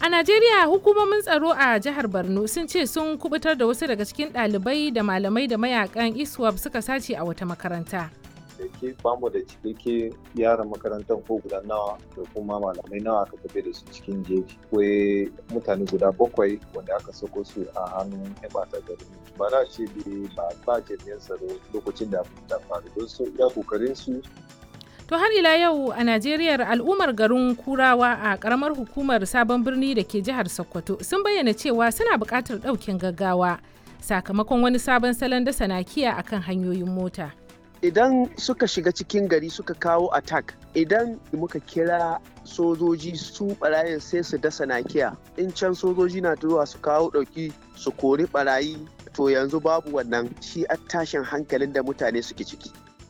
A Najeriya hukumomin tsaro a jihar Borno sun ce sun kubutar da wasu daga cikin ɗalibai da malamai da mayakan ISWAP suka sace a wata makaranta. da ke bamu da cikakke yaran makarantar ko guda nawa da kuma malamai nawa aka tafi da su cikin jeji akwai mutane guda bakwai wanda aka sako su a hannun yan bata gari ba za ce ba ba jami'an tsaro lokacin da abin ta faru don su iya kokarin su To har ila yau a Najeriya al'ummar garin Kurawa a karamar hukumar sabon birni da ke jihar Sokoto sun bayyana cewa suna buƙatar ɗaukin gaggawa sakamakon wani sabon salon dasa nakiya akan hanyoyin mota. idan suka shiga cikin gari suka kawo attack idan muka kira sojoji su barayin sai su dasa nakiya in can sojoji na zuwa su kawo ɗauki su kori barayi to yanzu babu wannan shi a tashin hankalin da mutane suke ciki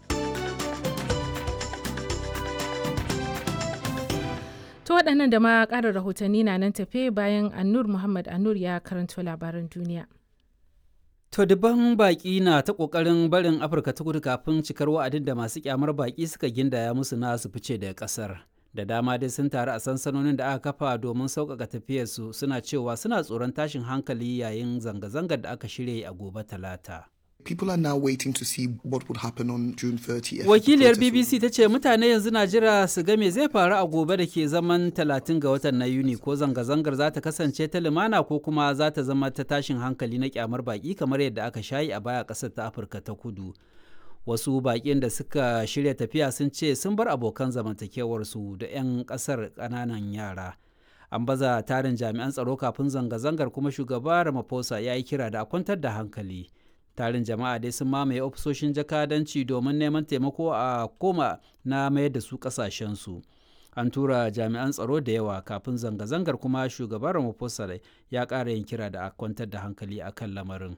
To waɗannan da ma ƙarin rahotanni na nan tafe bayan Annur Muhammad Annur ya karanto labaran duniya. To dubban baƙi na ta ƙoƙarin barin Afirka ta kudu kafin cikar wa'adin da masu kyamar baƙi suka gindaya musu na su fice daga ƙasar. Da dama dai sun taru a sansanonin da aka kafa domin sauƙaƙa tafiyarsu suna cewa suna tsoron tashin hankali yayin zanga-zangar da aka shirya a gobe talata. People are now waiting to see what would happen on June 30th. Wakiliyar BBC ta ce mutane yanzu na jira su ga me zai faru a gobe da ke zaman 30 ga watan na Yuni ko zanga-zangar za ta kasance ta lumana ko kuma za ta zama ta tashin hankali na kyamar baki kamar yadda aka shayi a baya ƙasar ta Afirka ta kudu. Wasu baƙin da suka shirya tafiya sun ce sun bar abokan zamantakewarsu da 'yan ƙasar ƙananan yara. An baza tarin jami'an tsaro kafin zanga-zangar kuma shugaba Ramaphosa ya yi kira da a kwantar da hankali. tarin jama'a dai sun mamaye ofisoshin jakadanci domin neman taimako a koma na mayar da su kasashensu an tura jami'an tsaro da yawa kafin zanga-zangar kuma shugaban ramaphosa ya ƙara yin kira da a kwantar da hankali a kan lamarin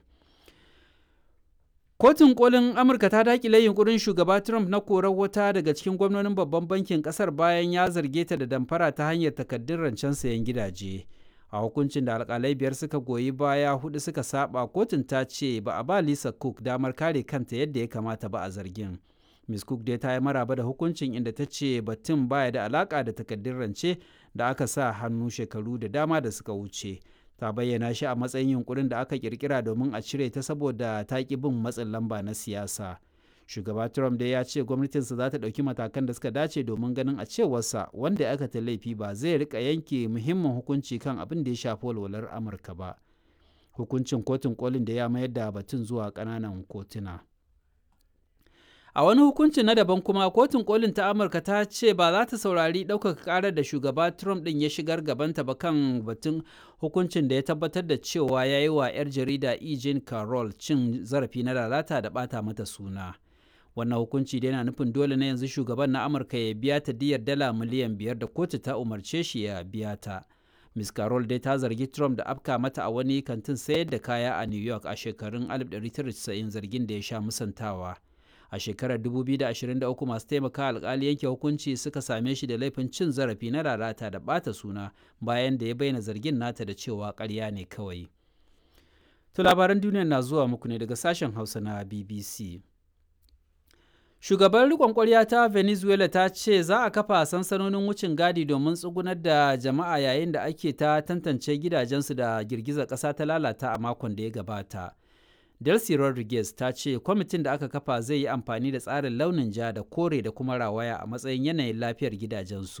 kotun kolin amurka ta dakile yunkurin shugaba trump na korar wata daga cikin gwamnonin babban bankin kasar bayan ya zarge ta da damfara ta hanyar takaddun rancen sayan gidaje a hukuncin da alkalai biyar suka goyi baya hudu suka saba kotun ta ce ba a ba lisa cook damar kare kanta yadda ya kamata ba a zargin miss cook dai ta yi maraba da hukuncin inda ta ce batun baya da alaka da takaddun rance da aka sa hannu shekaru da dama da suka wuce ta bayyana shi a matsayin yunkurin da aka kirkira domin a cire ta saboda ta ki bin matsin lamba na siyasa shugaba trump dai ya ce gwamnatinsa za ta ɗauki matakan da suka dace domin ganin a cewarsa wanda ya aikata laifi ba zai rika yanke muhimmin hukunci kan abin da ya shafi walwalar amurka ba hukuncin kotun kolin da ya mayar da batun zuwa ƙananan kotuna a wani hukuncin na daban kuma kotun kolin ta amurka ta ce ba za ta saurari ɗaukaka ƙarar da shugaba trump ɗin ya shigar gabanta ba kan batun hukuncin da ya tabbatar da cewa ya yi wa 'yar jarida e. jean carroll cin zarafi na lalata da ɓata mata suna wannan hukunci da yana nufin dole na yanzu shugaban na amurka ya biya ta diyar dala miliyan biyar da kotu ta umarce shi ya biya ta miss carol dai ta zargi trump da afka mata a wani kantin sayar da kaya a new york a shekarun 1990 zargin da ya sha musantawa a shekarar 2023 masu taimaka alkali yanke hukunci suka same shi da laifin cin zarafi na lalata da bata suna bayan da ya bayyana zargin nata da cewa karya ne kawai to labaran duniya na zuwa muku ne daga sashen hausa na bbc Shugaban rikon kwarya ta Venezuela ta ce za a kafa sansanonin wucin gadi domin tsugunar da jama'a yayin da ake ta tantance gidajensu da girgizar ƙasa ta lalata a makon da ya gabata. Delcy Rodriguez ta ce kwamitin da aka kafa zai yi amfani da tsarin launin ja da kore da kuma rawaya a matsayin yanayin lafiyar gidajensu.